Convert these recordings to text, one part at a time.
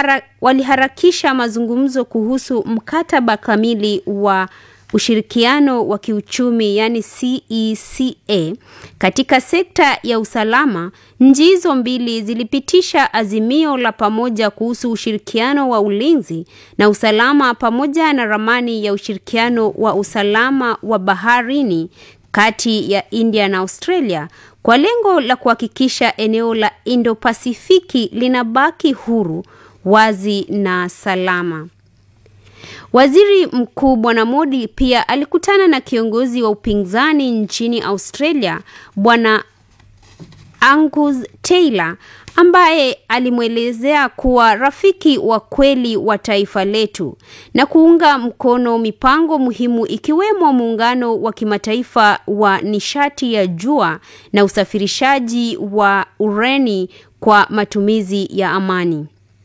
walihara, waliharakisha mazungumzo kuhusu mkataba kamili wa ushirikiano wa kiuchumi yani CECA katika sekta ya usalama. Nchi hizo mbili zilipitisha azimio la pamoja kuhusu ushirikiano wa ulinzi na usalama pamoja na ramani ya ushirikiano wa usalama wa baharini kati ya India na Australia kwa lengo la kuhakikisha eneo la Indo-Pasifiki linabaki huru, wazi na salama. Waziri Mkuu Bwana Modi pia alikutana na kiongozi wa upinzani nchini Australia Bwana Angus Taylor ambaye alimwelezea kuwa rafiki wa kweli wa taifa letu na kuunga mkono mipango muhimu ikiwemo muungano wa kimataifa wa nishati ya jua na usafirishaji wa ureni kwa matumizi ya amani.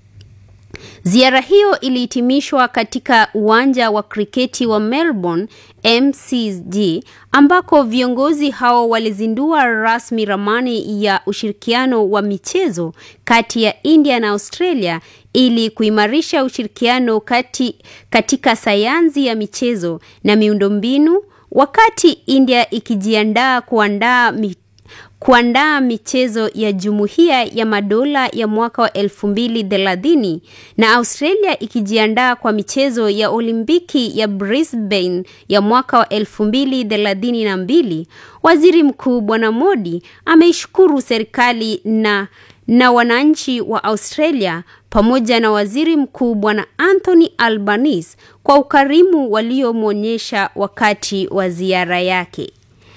Ziara hiyo ilihitimishwa katika uwanja wa kriketi wa Melbourne MCG ambako viongozi hao walizindua rasmi ramani ya ushirikiano wa michezo kati ya India na Australia ili kuimarisha ushirikiano kati, katika sayansi ya michezo na miundombinu wakati India ikijiandaa kuandaa mi, kuandaa michezo ya Jumuiya ya Madola ya mwaka wa elfu mbili thelathini na Australia ikijiandaa kwa michezo ya Olimpiki ya Brisbane ya mwaka wa elfu mbili thelathini na mbili. Waziri Mkuu Bwana Modi ameishukuru serikali na na wananchi wa Australia pamoja na Waziri Mkuu Bwana Anthony Albanese kwa ukarimu waliomwonyesha wakati wa ziara yake.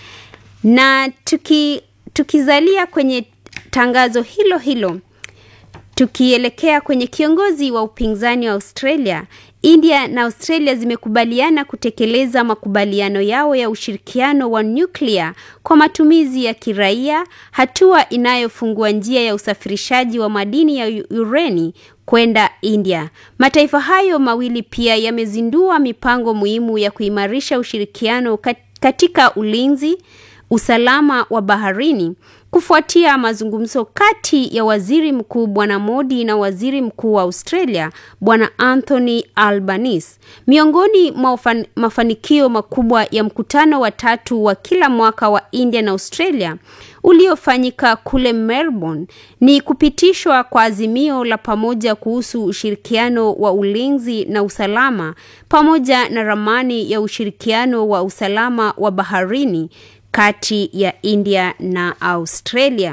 Na tuki tukizalia kwenye tangazo hilo hilo, tukielekea kwenye kiongozi wa upinzani wa Australia, India na Australia zimekubaliana kutekeleza makubaliano yao ya ushirikiano wa nyuklia kwa matumizi ya kiraia, hatua inayofungua njia ya usafirishaji wa madini ya ureni kwenda India. Mataifa hayo mawili pia yamezindua mipango muhimu ya kuimarisha ushirikiano katika ulinzi usalama wa baharini kufuatia mazungumzo kati ya waziri mkuu bwana Modi na waziri mkuu wa Australia bwana Anthony Albanese. Miongoni mwa mafanikio makubwa ya mkutano wa tatu wa kila mwaka wa India na Australia uliofanyika kule Melbourne ni kupitishwa kwa azimio la pamoja kuhusu ushirikiano wa ulinzi na usalama pamoja na ramani ya ushirikiano wa usalama wa baharini kati ya India na Australia.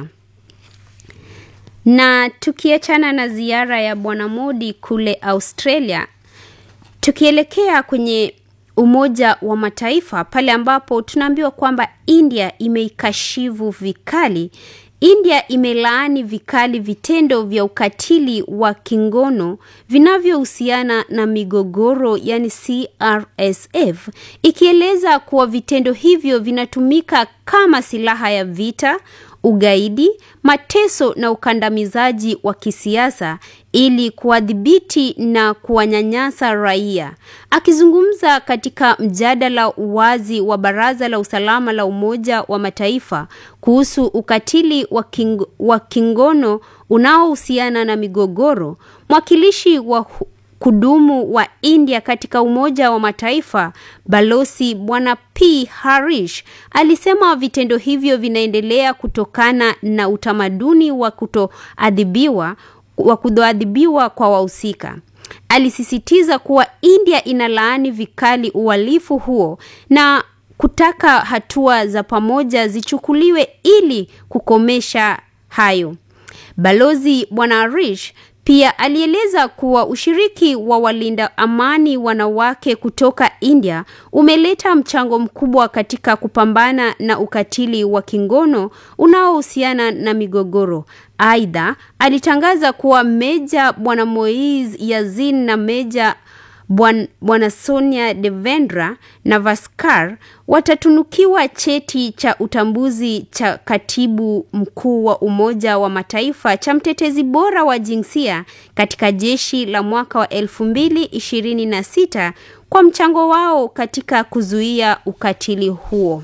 Na tukiachana na ziara ya Bwana Modi kule Australia, tukielekea kwenye Umoja wa Mataifa pale ambapo tunaambiwa kwamba India imeikashivu vikali India imelaani vikali vitendo vya ukatili wa kingono vinavyohusiana na migogoro yani CRSF ikieleza kuwa vitendo hivyo vinatumika kama silaha ya vita, ugaidi, mateso na ukandamizaji wa kisiasa ili kuwadhibiti na kuwanyanyasa raia. Akizungumza katika mjadala wazi wa Baraza la Usalama la Umoja wa Mataifa kuhusu ukatili wa, king, wa kingono unaohusiana na migogoro, mwakilishi wa kudumu wa India katika Umoja wa Mataifa Balozi Bwana P Harish alisema vitendo hivyo vinaendelea kutokana na utamaduni wa kutoadhibiwa wa kutoadhibiwa kwa wahusika. Alisisitiza kuwa India inalaani vikali uhalifu huo na kutaka hatua za pamoja zichukuliwe ili kukomesha hayo. Balozi Bwana Harish pia alieleza kuwa ushiriki wa walinda amani wanawake kutoka India umeleta mchango mkubwa katika kupambana na ukatili wa kingono unaohusiana na migogoro. Aidha, alitangaza kuwa Meja Bwana Moiz Yazin na Meja Bwana Sonia Devendra Navaskar watatunukiwa cheti cha utambuzi cha katibu mkuu wa Umoja wa Mataifa cha mtetezi bora wa jinsia katika jeshi la mwaka wa 2026 kwa mchango wao katika kuzuia ukatili huo.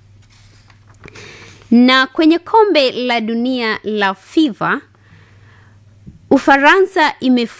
Na kwenye kombe la dunia la FIFA Ufaransa ime